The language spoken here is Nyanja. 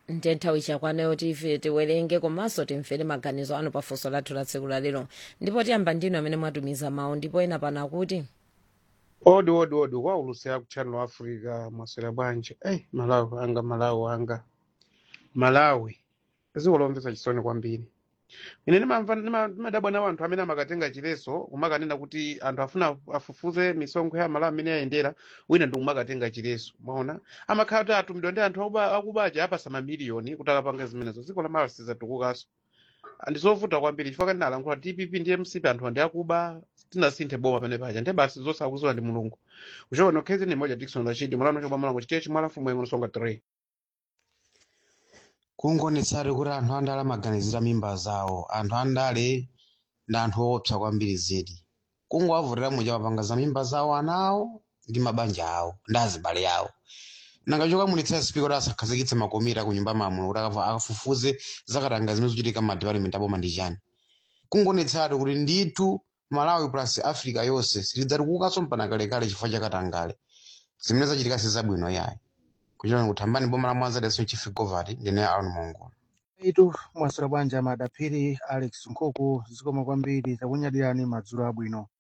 ndiye nthawi chakwaneyo tife tiwerenge komanso timvere maganizo anu pafunso lathu la tsiku la lero ndipo tiyamba ndinu amene mwatumiza mawu ndipo ena pano akuti odi odi odi kwaulusa ku channel africa mwaswera bwanji ei malawi anga malawi anga malawi dziko lomvetsa chisoni kwambiri ine ndimamva ndima- ndimadabwa nawo anthu amene amakatenga chileso kumakanena kuti anthu afuna afufuze misonkho ya malawi amene ayendera wina ndi kumakatenga chileso maona amakhala kuti atumidwa ndi anthu akuba- akubaja apasa mamiliyoni kuti akapanga zimenezo dziko la malawi sizatukukanso ndizovuta kwambiri chifukwa kati nalankhula dpp ndi mcp anthu andi akuba tinasinthe boma pene paja ndiye basi zonse akuziwa ndi mulungu kuchona khezi ni moja dikson rashid mulano chobwa malango chitechi chimwala mfumu yengo nsonga 3 kungonetsati kuti anthu andale amaganizira mimba zawo anthu andale ndi anthu oopsa kwambiri zedi kungowavutira muja mapanga za mimba zawo ana awo ndi mabanja awo ndi azibale awo nanga chokamulitsira spika kuti asakhazikitse makomiti ku nyumba mamuno kuti akafa- akafufuze zakatanga zimene zochitika m'madipatimenti aboma ndi chani kungonetsati kuti ndithu malawi plus africa yonse sitidzatukukanso mpaka kalekale chifukwa chakatangale zimene zachitika sizabwino yayi kuchona kuthambani boma la mwanza daso chief govati ndine aron mongo itu mwaswera bwanji amadaphiri alex nkhuku zikoma kwambiri takunyadirani madzulo abwino